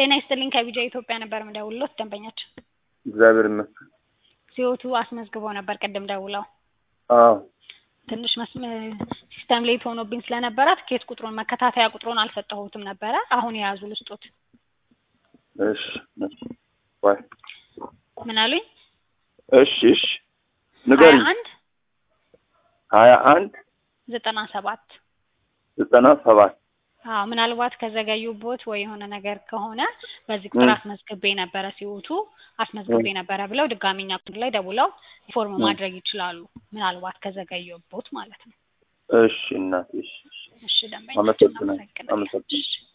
ጤና ይስጥልኝ ከቢጃ ኢትዮጵያ ነበር የምደውልሎት ደንበኛችን እግዚአብሔር ይመስገን። ሲወቱ አስመዝግበው ነበር ቅድም ደውለው አዎ ትንሽ ሲስተም ሌት ሆኖብኝ ስለነበረ ትኬት ቁጥሩን መከታተያ ቁጥሩን አልሰጠሁትም ነበረ አሁን የያዙ ልስጦት እሺ ዋይ ምን አሉኝ እሺ እሺ ሀያ ንገሪኝ። አንድ ሀያ አንድ ዘጠና ሰባት ዘጠና ሰባት አዎ ምናልባት ከዘገዩቦት ወይ የሆነ ነገር ከሆነ በዚህ ቁጥር ም። አስመዝግቤ ነበረ ሲወቱ አስመዝግቤ ነበረ ብለው ድጋሚ እኛ ቁጥር ላይ ደውለው ኢንፎርም ም። ማድረግ ይችላሉ። ምናልባት ከዘገዩቦት ማለት ነው። እሺ እናቴ እሺ እሺ እሺ ደንበኛችን አመሰግናለሁ እናመሰግናለን። አመሰግናለሁ። እሺ